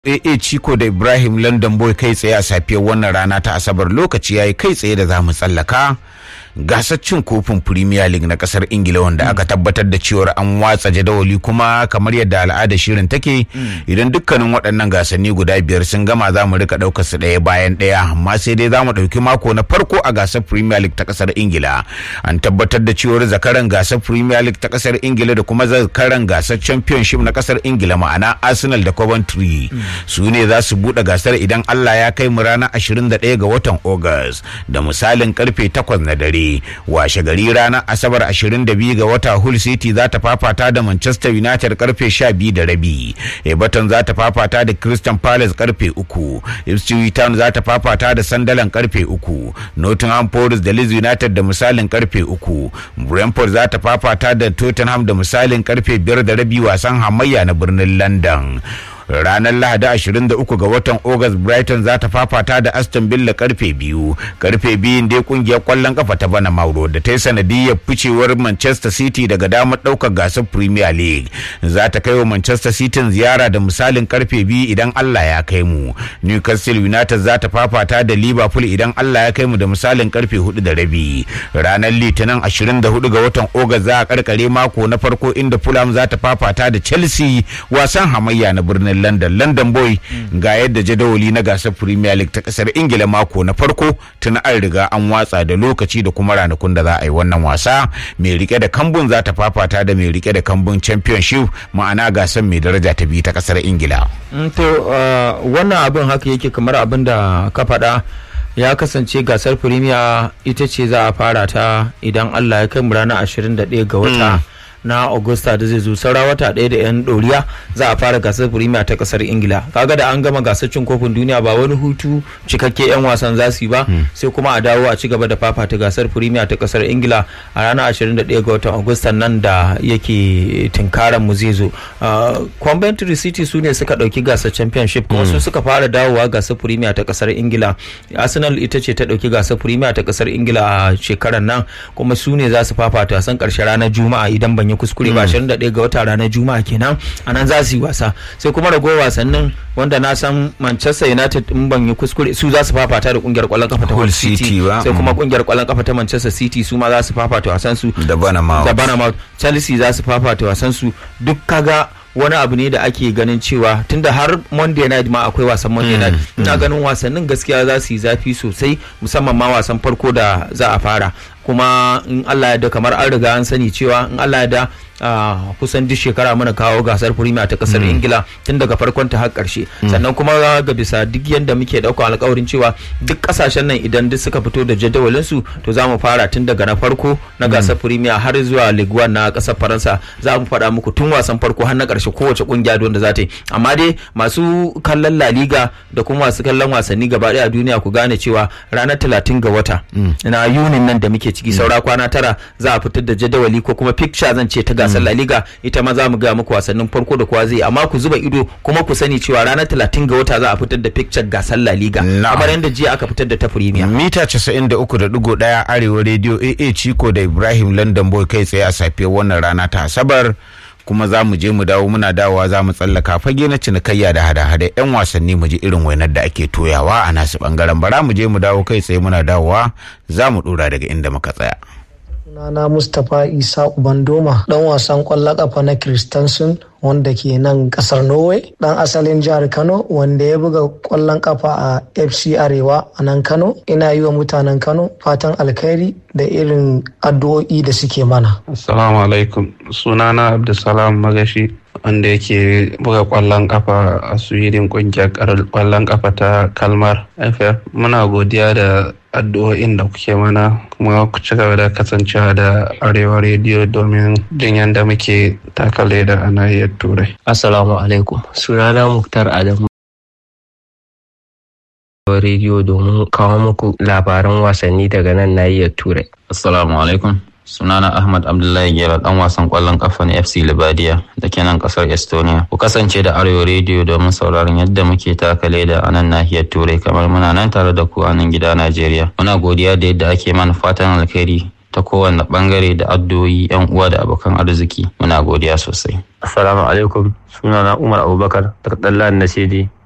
AA Chico da Ibrahim London Boy kai tsaye a safiyar wannan rana ta Asabar lokaci yayi kai tsaye da za mu tsallaka gasar cin kofin Premier League na kasar Ingila wanda aka tabbatar da cewar an watsa jadawali kuma kamar yadda al'ada shirin take idan dukkanin waɗannan gasanni guda biyar sun gama za mu rika ɗaukar su ɗaya bayan ɗaya amma sai dai za mu ɗauki mako na farko a gasar Premier League ta kasar Ingila an tabbatar da cewar zakaran gasar Premier League ta kasar Ingila da kuma zakaran gasar Championship na kasar Ingila ma'ana Arsenal da Coventry su ne za su buɗe gasar idan Allah ya kai mu ranar 21 ga watan August da misalin karfe 8 na dare washe gari ranar Asabar 22 ga wata Hull City za ta fafata da Manchester United karfe 12 da rabi Everton za ta fafata da Crystal Palace karfe 3 Ipswich Town za ta fafata da Sunderland karfe 3 Nottingham Forest da Leeds United da misalin karfe 3 Brentford za ta fafata da Tottenham da misalin karfe 5 da rabi wasan hamayya na birnin London ranar lahadi 23 ga watan august brighton za ta fafata da aston villa karfe biyu karfe biyun dai kungiyar kwallon kafa ta bana mauro da ta yi sanadiyar ficewar manchester city daga damar daukar gasar premier league za ta kai wa manchester city ziyara da misalin karfe biyu idan allah ya kai mu newcastle united za ta fafata da liverpool idan allah ya kai mu da misalin karfe hudu da rabi ranar litinin 24 ga watan august za a karkare mako na farko inda fulham za ta fafata da chelsea wasan hamayya na birnin London London Boy ga yadda jadawali na gasar Premier League ta kasar Ingila mako na farko tun an riga an watsa da lokaci da kuma ranakun da za a yi wannan wasa mai rike da kambun za ta fafata da mai rike da kambun Championship ma'ana gasar mai daraja ta biyu ta kasar Ingila. to wannan abin haka yake kamar abin da ka faɗa ya kasance gasar Premier ita ce za a fara ta idan Allah ya kai mu ranar 21 ga wata. na augusta da zai zo saura wata ɗaya da yan ɗoriya za a fara gasar firimiya ta ƙasar ingila kaga da an gama gasar cin kofin duniya ba wani hutu cikakke yan wasan za su yi ba sai kuma a dawo a ci gaba da fafata gasar firimiya ta ƙasar ingila a ranar 21 ga watan augusta nan da yake tinkaran mu zai zo coventry city su ne suka ɗauki gasar championship kuma su suka fara dawowa gasar firimiya ta ƙasar ingila arsenal ita ce ta ɗauki gasar firimiya ta ƙasar ingila a shekarar nan kuma su ne za su fafata wasan ƙarshe ranar juma'a idan ban yi kuskure ba 21 ga wata ranar juma'a kenan a nan za su yi wasa sai kuma ragowar wasannin wanda na san manchester united in ban yi kuskure su za su fafata da kungiyar kwallon kafa ta hull city sai kuma kungiyar kwallon kafa ta manchester city su ma za su fafata wasan su da banamouth da banamouth chelsea za su fafata wasan su duk kaga wani abu ne da ake ganin cewa tunda har monday night ma akwai wasan monday night ina ganin wasannin gaskiya za su yi zafi sosai musamman ma wasan farko da za a fara kuma in Allah ya da kamar an riga an sani cewa in Allah ya da kusan duk shekara muna kawo gasar firimiya ta kasar ingila tun daga farkon ta har karshe sannan kuma ga bisa duk yadda muke dauka alkawarin cewa duk kasashen nan idan duk suka fito da jadawalin su to za mu fara tun daga na farko na gasar firimiya har zuwa ligue na kasar faransa za mu faɗa muku tun wasan farko har na karshe kowace kungiya da za ta yi amma dai masu kallon la liga da kuma masu kallon wasanni gaba daya a duniya ku gane cewa ranar talatin ga wata na yunin nan da muke ciki saura kwana tara za a fitar da jadawali ko kuma picture zan ce ta gasar La Liga ita ma za mu ga muku wasannin farko da kowa zai amma ku zuba ido kuma ku sani cewa ranar talatin ga wata za a fitar da picture gasar La Liga kamar yadda jiya aka fitar da ta Premier mita 93.1 arewa radio AA Chico da Ibrahim London Boy kai tsaye a safiyar wannan rana ta Asabar kuma za mu je mu dawo muna dawowa za mu tsallaka fage na cinikayya da hada-hada yan wasanni mu ji irin wainar da ake toyawa a nasu bangaren bara mu je mu dawo kai tsaye muna dawowa za mu dora daga inda muka tsaya sunana mustapha isa ubandoma dan wasan kwallon kafa na kristansun wanda ke nan kasar norway dan asalin jihar kano wanda ya buga kwallon kafa a fc arewa a nan kano ina yi wa mutanen kano fatan alkhairi da irin addu'o'i da suke mana assalamu alaikum sunana abdulsalam magashi wanda yake buga kwallon kafa a sweden kungiyar kwallon kafa ta kalmar ff muna godiya da addu'o'in da kuke mana kuma ku ci gaba da kasancewa da arewa rediyo domin jin yadda muke takale da a nahiyar turai assalamu alaikum sunana muktar adamu rediyo domin kawo muku labaran wasanni daga nan nahiyar turai assalamu alaikum sunana ahmad abdullahi gera dan wasan kwallon kafa na fc libadiya da ke nan kasar estonia ku kasance da arewa rediyo domin sauraron yadda muke taka leda a nan nahiyar turai kamar muna nan tare da ku a nan gida najeriya muna godiya da yadda ake mana fatan alkhairi ta kowane bangare da addu'o'i yan uwa da abokan arziki muna godiya sosai assalamu alaikum sunana umar abubakar daga dallan nasidi